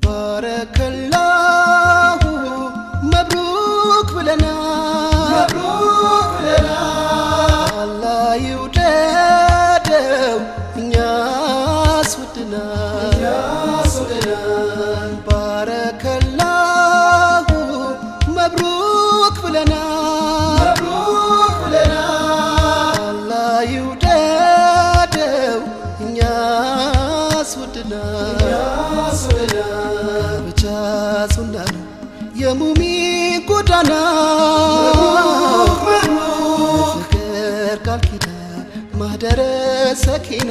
ባረከላሁ መብሩክ ብለናል አላህ ይውደደው እኛስ ወድናል ባረከላሁ መብሩክ ብለናል አላህ ይውደደው እኛስ ወድናል ብቻ ሱና ነው የሙሚን ጎዳና ፍቅር ቃል ኪዳን ማህደረ ሰኪና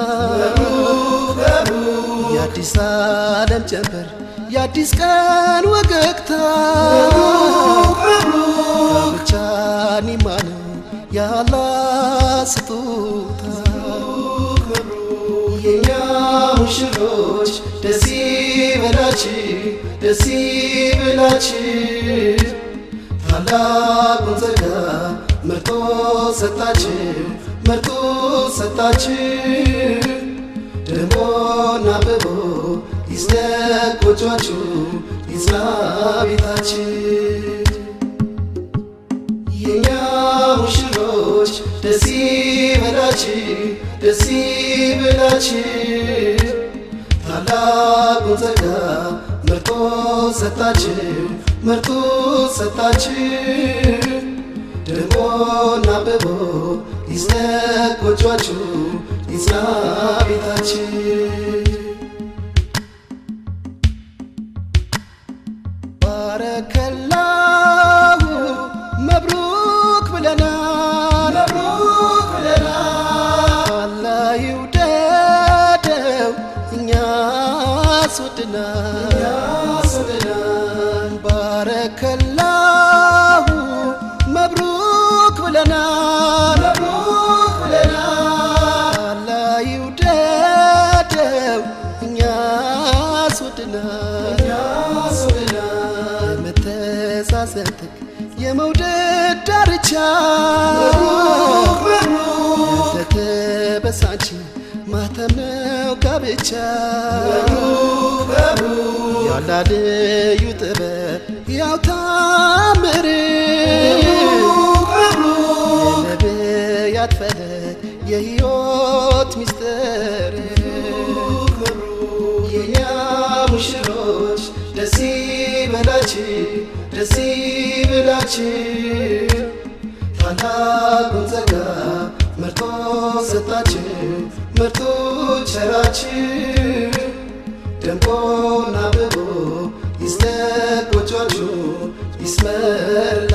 የአዲስ ዓለም ጀንበር የአዲስ ቀን ወገግታ ብቻ ኒማ ነው ያላ ስጦታ የኛ ሙሽሮች ደስ ይበላችሁ ደስ ይበላችሁ ታላቁን ጸጋ መርጦ ሰጣችሁ መርጦ ሰጣችሁ ደሞና አብቦ ይስደቅ ጎጇችሁ ይጽና ቤታችሁ የኛ ሙሽሮች ደስ ይበላችሁ ደስ ይበላችሁ ታላቁን ጸጋ መርጦ ሰጣችሁ መርጦ ሰጣችሁ ደሞና አብቦ ይስደቅ ጎጇችሁ ይጽና ቤታችሁ ባረከላሁ መብሩክ ብለናል አላህ ይውደደው እኛስ ወድናል ባረከላሁ መብሩክ ብለናል አላህ ይውደደው እኛስ ወድናል የመተሳሰብ ጥግ የመውደድ ዳርቻ የተበሳች ማተም ነው ጋብቻ ያላደዩ ጥበብ ያው ታምር የነቢያት ፈለግ የሕይወት ሚስጥር የኛ ሙሽሮች ደስ ይበላችሁ ደስ ይበላችሁ ታላቁን ጸጋ መርጦ ሰጣችሁ መርጦ ቸራችሁ ደምቆና አብቦ ይስደቅ ጎጇችሁ ይስመር